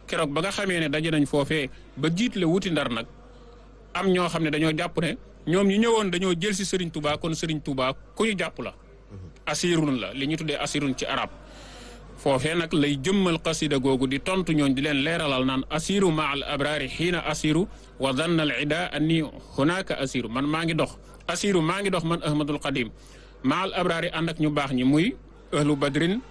keroog ba nga xamee ne daje nañ foofee ba jiitle wuti ndar nag am ñoo xam ne dañoo jàpp ne ñoom ñu ñëwoon dañoo jël si Serigne Touba kon Serigne Touba ku ñu jàpp la. asirun la li ñu tuddee asirun ci arab foofee nag lay jëmmal xasida googu di tontu ñooñ di leen leeralal naan asiru ma al abraari xiina asiru wa danna al ida anni hunaka asiru man maa ngi dox asiru maa ngi dox man ahmadul qadim ma al abraari ànd ak ñu baax ñi muy ahlu badrin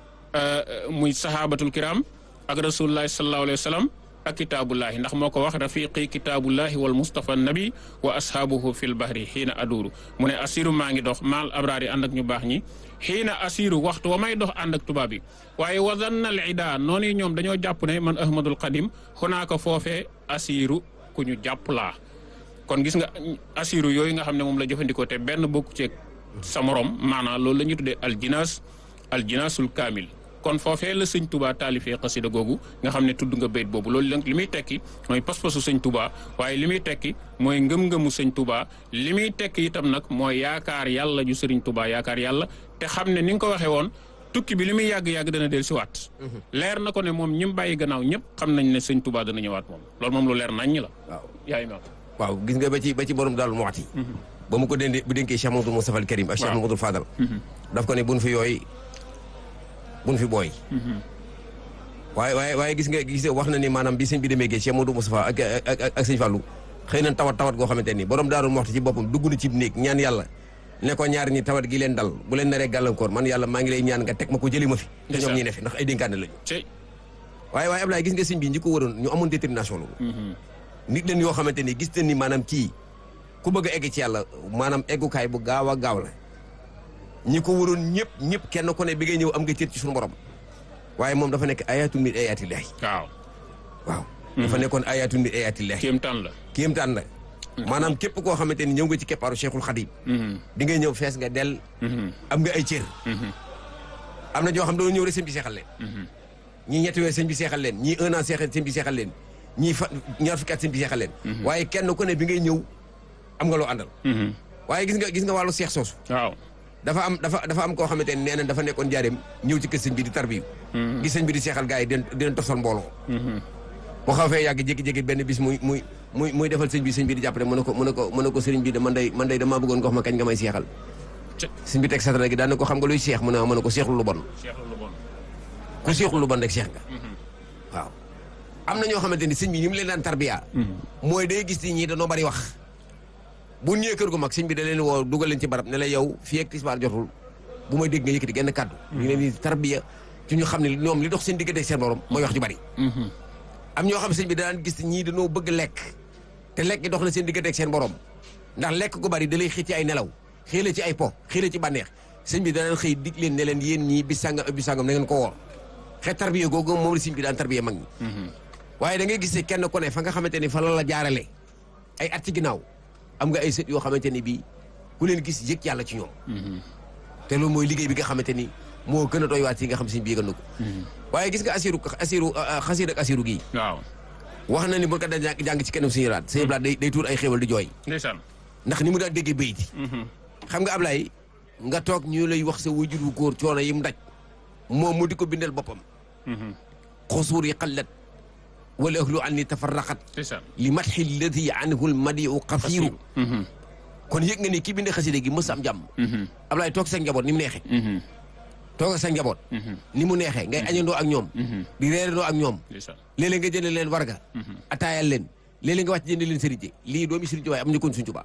muy sahabatul kiram ak rasulullahi sallallahu alayhi wa sallam ak kitaabullahi ndax moo ko wax rafiqi kitaabullahi wal mustafa nabi wa ashaabuhu fil bahri xiina aduuru mu ne asiru maa ngi dox maal abraar yi ànd ak ñu baax ñi xiina asiru waxtu wa may dox ànd ak tubaab yi waaye wazannal ida noonu ñoom dañoo jàpp ne man ahmadul qadim xunaaka foofee asiru ku ñu jàpp laa kon gis nga asiru yooyu nga xam ne moom la jëfandikoo te benn bokku ceeg sa morom maanaam loolu la ñuy tuddee aljinaas aljinaasul kaamil kon foofee la sëñ Touba taalifee xasida googu nga xam ne tudd nga bayt boobu loolu nag li muy tekki mooy pas-pasu sëñ Touba waaye li muy tekki mooy ngëm-ngëmu sëñ Touba li muy tekki itam nag mooy yaakaar yàlla ju sëriñ Touba yaakaar yàlla te xam ne ni nga ko waxee woon tukki bi li muy yàgg-yàgg dana del si waat leer na ko ne moom ñi mu bàyyi gannaaw ñëpp xam nañ ne sëñ Touba dana ñëwaat moom loolu moom lu leer nañ ñi la waaw yaay ma waaw gis nga ba ci ba ci borom daal moxti ba mu ko déndee bu dénkee Cheikh Mamadou Moustapha al Karim ak Cheikh Mamadou Fadal daf ko ne buñ fi yooy buñ fi booy waaye waaye waaye gis nga gis nga wax na ni maanaam bi sëñ bi demee géej Cheikh Mamadou Moustapha ak ak ak sëñ Fallou xëy na tawat tawat goo xamante ni borom daarul moxti ci boppam dugg na ci néeg ñaan yàlla ne ko ñaar ñi tawat gi leen dal bu leen naree gàllankoor man yàlla maa ngi lay ñaan nga teg ma ko jëli ma fi te ñoom ñi ne fi ndax ay dénkaane lañu ci waaye waaye Ablaye gis nga sëñ bi ñi ko waroon ñu amoon détermination la nit leen yoo xamante ni gis nañ ni maanaam kii ku bëgg a egg ci yàlla maanaam eggukaay bu gaaw a gaaw la ñi ko waroon ñëpp ñëpp kenn ku ne bi ngay ñëw am nga cër ci suñu borom waaye moom dafa nekk ayatul min ayatillahi waaw waaw dafa nekkoon ayatul min ayatillahi kéemtaan la kéemtaan la maanaam képp koo xamante ni ñëw nga ci keppaaru Cheikhul Khadim di ngay ñëw fees nga del am nga ay cër am na ñoo xam doon ñëw rek sëñ bi seexal leen ñii ñetti weer sëñ bi seexal leen ñii un an seexal sëñ bi seexal leen ñii fa ñaar fukki at sëñ bi seexal leen waaye kenn ku ne bi ngay ñëw am nga loo àndal waaye gis nga gis nga wàllu seex soosu waaw dafa am dafa dafa am koo xamante ni nee na dafa nekkoon jaareem ñëw ci kër sëñ bi di tarbiyu gis sëñ bi di seexal gars yi den dinen tosal mbooloo bu xaw fee yàgg jékki-jékki benn bis muy muy muy muy defal sëñ bi sëñ bi di jàppale mu ne ko mu ne ko mu ne ko sëriñ bi de man day man day damaa bëggoon nga wax ma kañ nga may seexal sëñ bi teg satara gi daan na ko xam nga luy seex mu ne ma ne ko seexlu lu bon seexlu lu bon ku seexlu lu bon rek seex nga waaw am na ñoo xamante ni sëñ bi ni mu leen daan tarbiya mooy day gis ni ñii dañoo bari wax bu ñëwee kër gu mag sëñ bi da leen woo dugal leen ci barab ne la yow fii ak tisbaar jotul bu may dégg nga yëkkati genn kàddu ñu leen di tarbiya ci ñu xam ne ñoom li dox seen diggante seen borom mooy wax ju bari am ñoo xam sëñ bi daan gis ñii dañoo bëgg lekk te lekk gi dox na seen diggante ak seen borom ndax lekk gu bari da lay xii ci ay nelaw xii la ci ay po xii la ci bànneex sëñ bi danaan xëy dig leen ne leen yéen ñii bis sàngam bis sàngam na ngeen ko woor xeet tarbiya googu moom la sëñ bi daan tarbiya mag ñi waaye da ngay gis ne kenn ku ne fa nga xamante ni fa la la jaarale ay at ci ginnaaw am nga ay sët yoo xamante ni bii ku leen gis yëg yàlla ci ñoom te loolu mooy liggéey bi nga xamante ni moo gën a doy waat yi nga xam sëñ bi yëgal na ko waaye gis nga asiru asiru xasiir ak asiru gii waaw wax na ni bu ko daan jàng ci kenn suñu raat sëñ Blaat day day tuur ay xéwal di jooy ndeysaan ndax ni mu daan déggee bayit xam nga Ablaye nga toog ñu lay wax sa wajur wu góor coono yi mu daj moom mu di ko bindal boppam xusuur yi xallat wala ahlu an ni tafarraqat ndeysaan li matxi lladi anhu lmadiu xafiiru kon yëg nga ni kii binde xaside gi mës am jàmm Ablaye toog sa njaboot ni mu neexee toog ak sa njaboot ni mu neexee ngay añandoo ak ñoom di reerandoo ak ñoom ndeysaan léeg-léeg nga jënd leen warga ataayal leen léeg-léeg nga wàcc jënd leen sëriñ lii doomi Sëriñ Tuubaa yi amuñu ko woon Sëriñ Tuubaa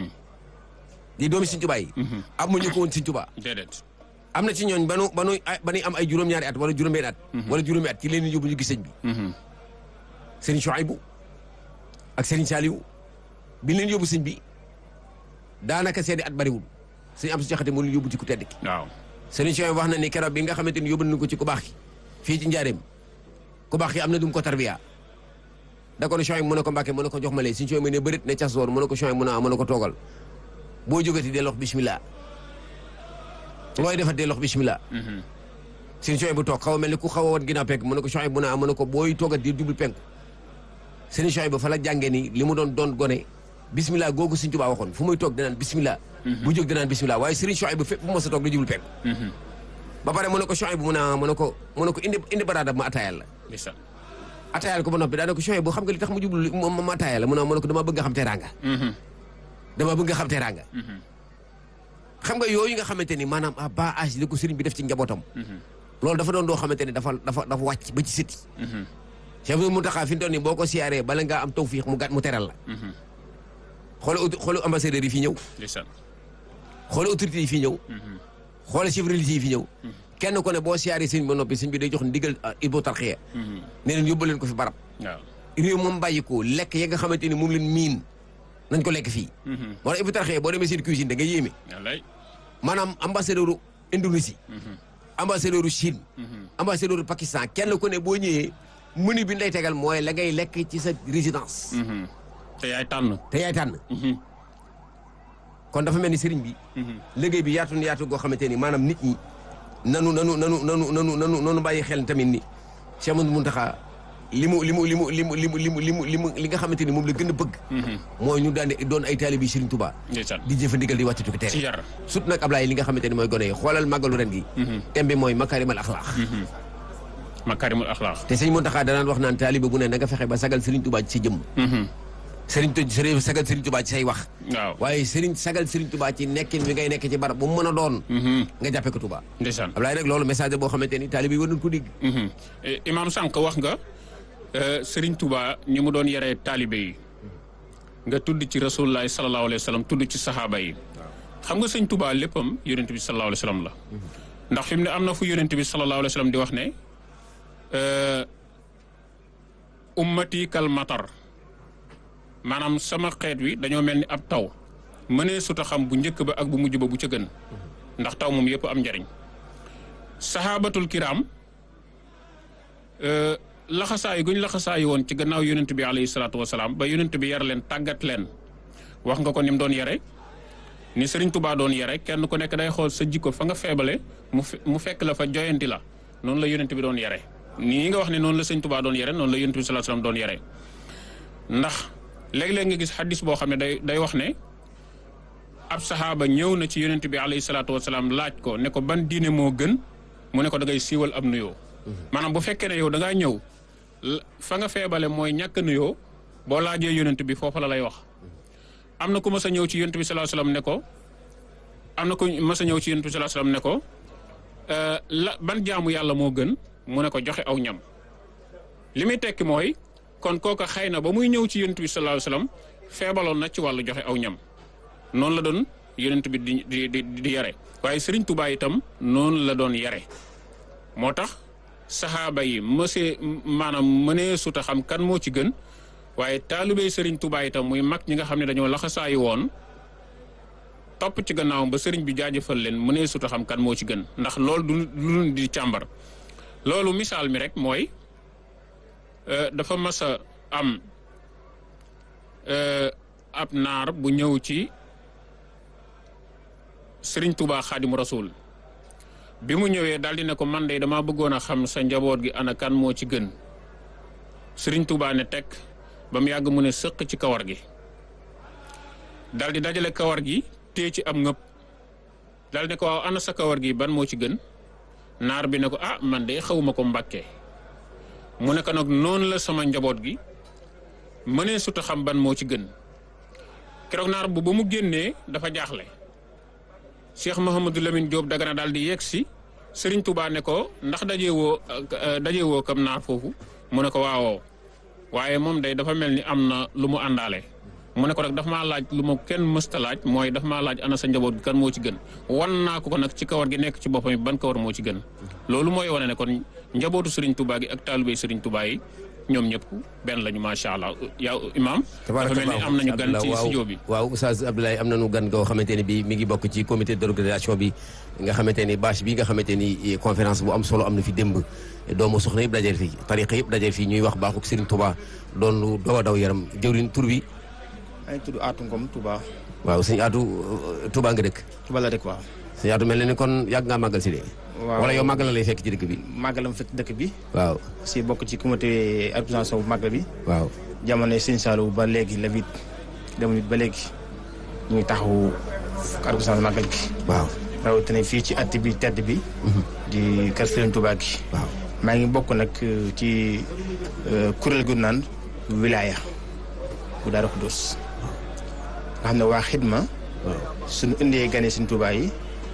lii doomi Sëriñ Tuubaa yi amuñu ko woon Sëriñ Tuubaa déedéet am na ci ñooñ banu banu ba nuy am ay juróom-ñaari at wala juróom-benn at wala juróomi at ci leen yóbbu ñu gis sëñ bi sëriñ Chouaïbou ak sëriñ Saliou bi leen yóbbu sëñ bi daanaka seeni at bariwul sëñ am su jaxate moo leen yóbbu ci ku tedd ki waaw sëriñ Chouaïbou wax na ni keroog bi nga xamante ni yóbbu nañu ko ci ku baax ki fii ci njaareem ku baax ki am na dum ko tarbiya da ko ne Chouaïbou mu ne ko Mbàkke mu ne ko jox ma lee sëñ Chouaïbou ne bërit ne cas woon mu ne ko Chouaïbou mu ne ah mu ne ko toogal boo jógati dee lox bismillah looy defat dee lox bismillah sëñ Chouaïbou toog xaw a mel ni ku xaw a wat ginnaaw penk mu ne ko Chouaïbou mu ne ah mu ne ko booy toogat di jublu penku sëñ Chouaïbou fa la jàngee ni li mu doon doon gone bismillah googu sëñ Tuubaa waxoon fu muy toog danaan bismillah bu jóg danaan bismillah waaye sëriñ Chouaïbou fépp fu mos a toog di jublu penku ba pare mu ne ko Chouaïbou mu ne ah mu ne ko mu ne ko indi indi baraada ma ataayal la ndeysaan ataayal ko ba noppi daanaka choix bu xam nga li tax mu jublu ma ma ataaya la mu ne ma ne ko dama bëgg nga xam teraanga dama bëgg nga xam teraanga xam nga yooyu nga xamante ni maanaam à bas âge li ko sëriñ bi def ci njabootam loolu dafa doon doo xamante ni dafa dafa dafa wàcc ba ci sëti Cheikh Mountakha fi mu toll nii boo ko siyaaree bala ngaa am tawfiix mu gàtt mu teral la xoole xoole ambassadeurs yi fi ñëw ndeysaan xoole autorités yi fi ñëw xoole chefs religieux yi fi ñëw kenn ko ne boo siyaaree sëñ ba noppi sëñ bi day jox ndigal Hizbut Tarqiyyah ne leen yóbbu leen ko fi barab waaw réew moom bàyyi ko lekk ya nga xamante ni moom leen miin nañ ko lekk fii moo tax Hizbut Tarqiyyah boo demee seen cuisine da nga yéeme wallaay maanaam ambassadeur u Indonésie ambassadeur u Chine ambassadeur u Pakistan kenn ku ne boo ñëwee menu bi ñu lay tegal mooy la ngay lekk ci sa résidence te yaay tànn te yaay tànn kon dafa mel ni sëriñ bi liggéey bi yaatu na yaatu goo xamante ni maanaam nit ñi nanu nanu nanu nanu nanu nanu nanu bàyyi xel tamit ni Cheikh Amadou Mountakha li mu li mu li mu li mu li mu li mu li mu li mu li nga xamante ni moom la gën a bëgg mooy ñu daan doon ay taalibi Sëriñ Touba ndeysaan di jëfandigal di wàccatu ko ci tere yar surtout nag Ablaye li nga xamante ni mooy gone yi xoolal màggalu ren gi thème bi mooy makarimal axlaax makarimul axlaaq te sëñ Mountakha danaan wax naan taalibe bu ne na nga fexe ba sagal Sëriñ Touba ci sa jëmm Sëriñ tu sëriñ sagal Sëriñ Touba ci say wax waaw waaye Sëriñ sagal Sëriñ Touba ci nekkin wi ngay nekk ci barab bu mu mën a doon nga jàppe ko Touba ndeysaan Ablaye rek loolu message boo xamante ni taalibe yi war nañ ko dégg Eh, imaam sànq wax nga eh, Serigne Touba ni mu doon yaree taalibe yi nga tudd ci rasulullahi sallallahu alayhi wa sallam tudd ci saxaaba yi xam nga sëñ Touba léppam yonent bi sallallahu alayhi wa sallam la ndax fi mu ne am na fu yonent bi sallallahu alayhi wa sallam di wax ne eh, ummati kal matar maanaam sama xeet wi dañoo mel ni ab taw mënee sut a xam bu njëkk ba ak bu mujj ba bu ca gën ndax taw moom yëpp am njariñ saxaabatul kiram laxasaayu guñ laxasaayu woon ci gannaaw yonent bi alayhi salaatu wasalaam ba yonent bi yar leen tàggat leen wax nga ko ni mu doon yare ni Sëriñ Tubaa doon yare kenn ku nekk day xool sa jikko fa nga feebale mu fe- mu fekk la fa joyanti la noonu la yonent bi doon yare nii nga wax ne noonu la Sëriñ Tubaa doon yare noonu la yonent bi sallallahu alayhi wasallam doon yare ndax léeg-léeg nga gis xaddis boo xam ne day day wax ne ab saxaaba ñëw na ci yonent bi alayhi salaatu wasalaam laaj ko ne ko ban diine moo gën mu ne ko da ngay siiwal ab nuyoo maanaam bu fekkee ne yow da ngaa ñëw la- fa nga feebale mooy ñàkk a nuyoo boo laajee yonent bi foofa la lay wax am na ku mas a ñëw ci yonent bi sallallahu alayhi wasallam ne ko am na ku mas a ñëw ci yonent bi sallallahu alayhi wasallam ne ko euh, la ban jaamu yàlla moo gën mu ne ko joxe aw ñam li muy tekki mooy kon kooka xëy na ba muy ñëw ci yonent bi sallallahu alayhi wasallam feebaloon na ci wàllu joxe aw ñam noonu la doon yonent bi di di di di yare waaye Serigne Touba itam noonu la doon yare moo tax saxaaba yi mësee maanaam mënee suta xam kan moo ci gën waaye taalibey Serigne Touba itam muy mag ñi nga xam ne dañoo laxasaayi woon topp ci gannaawam ba Serigne bi jaajëfal leen mënee suta xam kan moo ci gën ndax loolu du lu di càmbar loolu misaal mi rek mooy euh, dafa mas a am euh, ab naar bu ñëw ci Serigne Touba Xaadimu Rasuul bi mu ñëwee daal di ne ko man de damaa bëggoon a xam sa njaboot gi ana kan moo ci gën Serigne Touba ne teg ba mu yàgg mu ne sëq ci kawar gi daal di dajale kawar gi téye ci am ngëpp daal ne ko waaw ana sa kawar gi ban moo ci gën naar bi ne ko ah man de xawma ko mbàkke mu ne ko nag noonu la sama njaboot gi mënee suta xam ban moo ci gën keroog naar bu ba mu génnee dafa jaaxle Cheikh Mouhamadou Lamine Diop Dagana daal di yegg si Serigne Touba ne ko ndax dajewoo dajewoo kam naar foofu mu ne ko waawoo waaye moom day dafa mel ni am na lu mu àndaale mu ne ko nag dafa maa laaj lu ma kenn mësta laaj mooy dafa maa laaj ana sa njaboot gi kan moo ci gën wan naa ko ko nag ci kawar gi nekk ci boppam ban kawar moo ci gën loolu mooy wane ne kon njabootu Serigne Touba gi ak taalibey Serigne Touba yi ñoom ñëpp benn lañu macha allah yaa imaam. dafa mel ni am nañu gan ci studio bi. waaw Oustaz Abdoulaye am nañu gan goo xamante ne bi mi ngi bokk ci comité d'organisation bi nga xamante ni bâche bi nga xamante ni conférence bu am solo am na fi démb doomu soxna yëpp dajeel fii tariqa yëpp dajeel fii ñuy wax baaxuk Serigne Touba doon lu daw a daw yaram jëwriñ tur bi ay tudd Atou Ngom Touba. waaw sëñ Atou Touba nga dëkk Touba la dëkk waaw. sëñ Atou mel na ni kon yàgg ngaa màggal si de waaw wala yow màggal la lay fekk ci dëkk bi màggalam fekk dëkk bi. waaw si bokk ci comité organisation bu màggal bi. waaw jamono Sëñ Saalum ba léegi la vite dem ba léegi ñu ngi taxawu organisation màggal gi. waaw rawatina fii ci at bi tedd bi. di kër Serigne Touba gi. waaw maa ngi bokk nag ci kuréel gu naan wilaya bu Daaru Xudoos nga xam ne waa xidma suñu indee gane suñ Tuubaa yi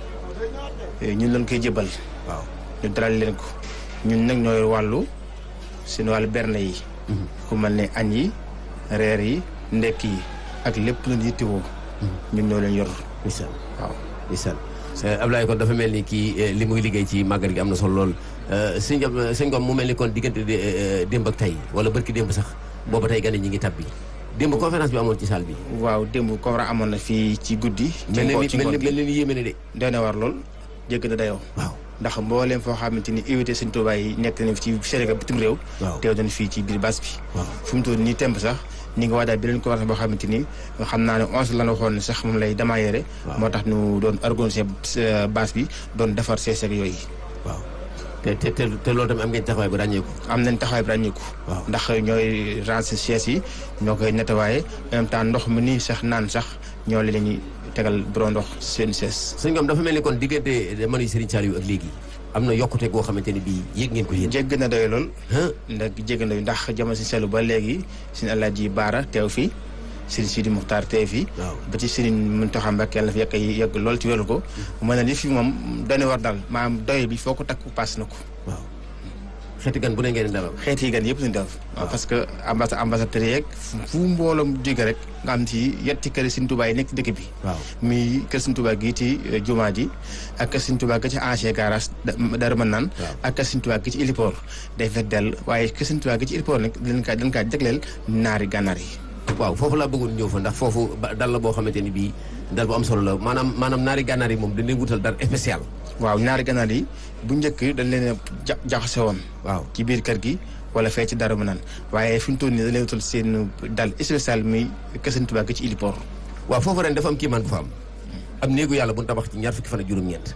ñun lañ koy jëbal waaw ñu dalal leen ko ñun nag ñooy wàllu seen wàllu berne yi ku mel ne añ yi reer yi ndekk yi ak lépp lu yittewoo ñun ñoo leen yor ndeysaan waaw ndeysaan Ablaye kon dafa mel ni kii li muy liggéey ci màggal gi am na solo lool sëñ Ngom sëñ Ngom mu mel ni kon diggante démb ak tey wala barki démb sax booba tey gane ñi ngi tab bi démb conférence bi amoon ci salle bi waaw démb conférence amoon na fii ci guddi ci mel ngo- ni ci mel ngoon ni gi mel ni yéeme ne de doy na war lool jégg na dayoo waaw ndax mbooleem foo xamante ni invité Sëñ Tuubaa yi nekk nañ fi ci Sénégal bitim réew Waaw. teew nañ fii ci biir base bi waaw fu mu toll nii temb sax ñi ngi waajal beneen conférence boo xamante ni xam naa ne onze la ñu waxoon ne sax moom lay démarrer Waaw. moo tax ñu doon organiser euh, base bi doon defar sees ak yooyu waaw te te te te loolu tamit am ngeen taxawaay bu ràññeeku am nañ taxawaay bi ràññeeku Waaw. ndax ñooy ranger sees yi ñoo koy nettoyer en même temps ndox mi nii sax naan sax ñoo leen ñuy tegal borom ndox seen sees sëñ Ngom dafa mel ni kon diggante manu Serigne Saliou ak léegi am na yokkute goo xamante ni bii yéeg ngeen ko yéen jégg na doy lool ah ndax jégg na ndax jamono si selu ba léegi suñu Alaaji Baara teew fi Sëriñ Sidi Muxtaar teew fi waaw ba ci Sëriñ Muntaxa Mbàkke yàlla na fi yàgg yàgg lool ci wéru ko mën na li fi moom doy war daal maanaam doy bi foo ko takku paas na ko waaw xeeti gan bu ne ngeen di dalal xeet yi gan yëpp suñu def waaw parce que ambassa ambassadeur yeeg fu mbooloom jóge rek nga am ci yetti kër Sëriñ Tuubaa yi nekk ci dëkk bi waaw muy kër Sëriñ Tuubaa gi ci eh, jumaa ji ak kër Sëriñ Tuubaa gi ci ancien garage dara mën naan Waaw. ak kër Sëriñ Tuubaa gi ci héliport day fekk dell waaye kër Sëriñ Tuubaa gi ci héliport nag dañ kaa dañ kaa jagleel naari gànnaar yi waaw foofu laa bëggoon ñëw fa ndax foofu ba- dal la boo xamante ni bii dal bu am solo la maanaam maanaam naari gànnaar yi moom dañ leen wutal dara spécial waaw naari gànnaar yi bu njëkk dañ leen a ja jaxase woon waaw ci biir kër gi wala fee ci dara mën naan waaye fi mu toll nii dañ leen wutal seen dal spécial muy kër Sëriñ Tuubaa gi ci héliport waaw foofu ren dafa am kiimaan bu fa am am néegu yàlla bu ñu tabax ci ñaar fukki fan ak juróom-ñeent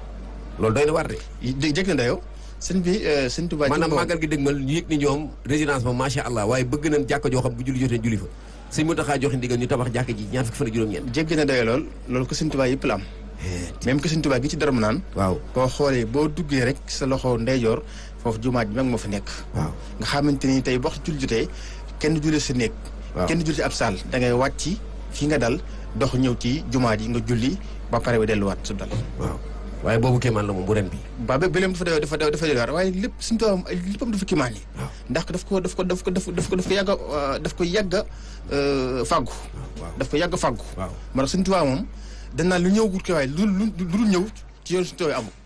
loolu doy na war de jé jég na dayoo sëñ bi eh, Sëriñ Tuubaa ci maanaam boppam- màggal gi dëgmal ñu yëg ni ñoom résidence moom macha allah waaye bëgg nañ jàkka joo xam bu julli jotee julli fa sëñ Muntaxa joxe ndigal ñu tabax jàkka ji ñaar fukki fan ak juróom-ñeent jéggi na dayoo lool loolu ko Sëriñ Tuubaa yëpp la am même que Sëriñ Tuubaa gi ci dara mu naan waaw boo xoolee boo duggee rek sa loxo ndeyjoor foofu jumaa ji mag moo fa nekk waaw nga xamante ni tey waxtu julli jotee kenn julli sa néeg Waaw. kenn julli ci ab saal da ngay wàcc fi nga dal dox ñëw ci jumaa ji nga julli ba pare bi delluwaat su dal waaw waaye boobu kéemaan la moom bu ren bi ba ba bëleem dafa dafa dafa dafa delluwaat waaye lépp Sëriñ Tuubaa moom ay léppam dafa kimaan yi waaw ndax daf ko daf ko daf ko daf ko daf ko daf ko yàgg a daf ko yàgg a fàggu waaw daf ko yàgg a fàggu waaw moo tax Sëriñ Tuubaa moom danaa lu ñëw gut ko waaye lu lu lu dul ñëw ci yoon Sëriñ Tuubaa amul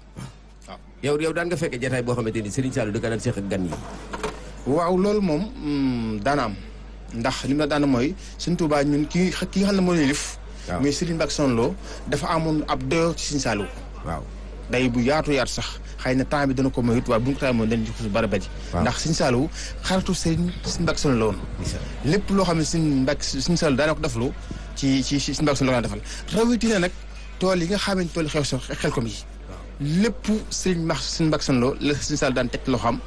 yow yow daan nga fekkee jataay boo xamante ni Serigne Saliou da ka daan seq ak gan yi waaw loolu moom mm, daana am ndax li mu la daana mooy Sëriñ Tuubaa ñun ki ki nga xam ne moo ñuy lif waaw. muy Sëriñ Mbàkke Soxna Lo dafa amoon ab doyo ci Sëriñ Saliou waaw day bu yaatu yaatu sax xëy na temps bi dana ko moyut waaye bu ñu ko taal moom dañu ci bari bari Waaw. ndax Sëriñ Saliou xaritu Sëriñ Sëriñ Mbàkke Soxna Lo woon lépp loo xam ne Sëriñ Mbàkke Sëriñ Saliou daana ko deflu ci ci ci Sëriñ Mbàkke Soxna Lo la defal rawatina nag tool yi nga xam ne tool yi xew sa xel kom yi lépp Sëriñ Max Sëriñ Mbàkke Soxna Lo la Sëriñ Saliou daan teg loo xam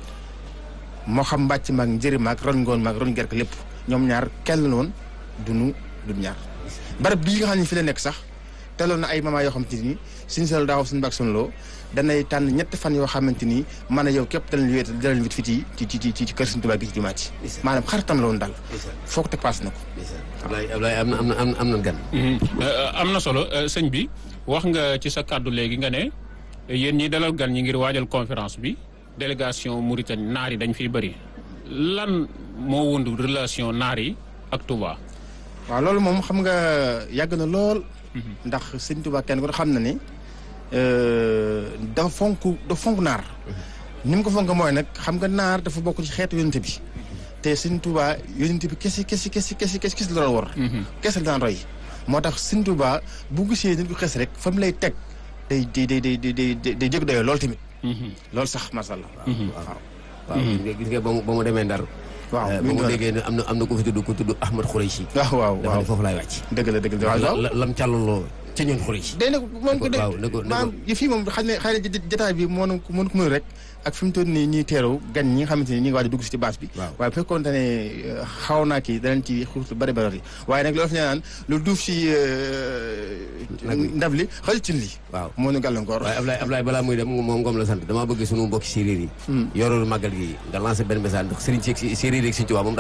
moo xam mbàcc maag njëri maag ron ngoon maag ron gerk lépp ñoom ñaar kenn la woon dunu du ñaar barab bii nga xam ne fi la nekk sax teloon na ay mama yoo xamante ni suñu sal daaw suñu bàq suñu loo danay tànn ñetti fan yoo xamante ni man a yow képp danañ wéet danañ wét fii ci ci ci ci ci kër suñu tubaab gi ci jumaat yi maanaam xaritam la woon daal foo ko teg paas na ko Ablaye Ablaye am na am na am am na gan am na solo euh, sëñ bi wax nga ci sa kàddu léegi nga ne yéen ñi dalal gan ñi ngir waajal conférence bi délégation Mauritanie naar yi dañ fiy bëri lan moo wundu relation naar yi ak Touba. waaw loolu moom xam nga yàgg na lool ndax sëñ Tuubaa kenn ko xam na ni dafa fonk dafa fonk naar ni mu ko fonk mooy nag xam nga naar dafa bokk ci xeetu yonente bi te sëñ Tuubaa yonente bi kesi kesi kesi kesi kesi kesi la doon war kese la daan roy moo tax sëñ Tuubaa bu gisee nit ku xes rek fa mu lay teg day day day day day day day jég doyoo lool tamit loolu sax masha Allah waaw waaw gis nga gis nga ba mu ba mu demee Ndar waaw ba mu déggee ne am na am na ku fi tudd ku tudd Ahmad Khouraychi waaw waaw dafa waaw ne foofu laay wàcc dëgg la dëgg la waaw waaw la lam càllaloo ca ñoon xur yi day ne moom ko de waaw ne ko- ne ko- maanaam yi fii moom xam ne xëy na jotaay bi moo ko mën ko mën rek ak fi mu toll nii ñuy teeru gan ñi nga xamante ni ñi ngi waaj a dugg si ci bâche bi Waaw. waaye bu fekkoon ne euh, xaw naa kii danañ ci xuus lu bari bari waaye nag loolu fi ñu naan lu duuf si Nag wi. ndab li xal cin li waaw moo ñu gàllankoor waaye Ablaye Ablaye balaa muy dem moom ngoom la sant damaa bëgg sunu mbokki séeréer yi yoroolu màggal gi nga lancé benn message ndax sëriñ si séeréer yi ak sëriñ Tuubaa moom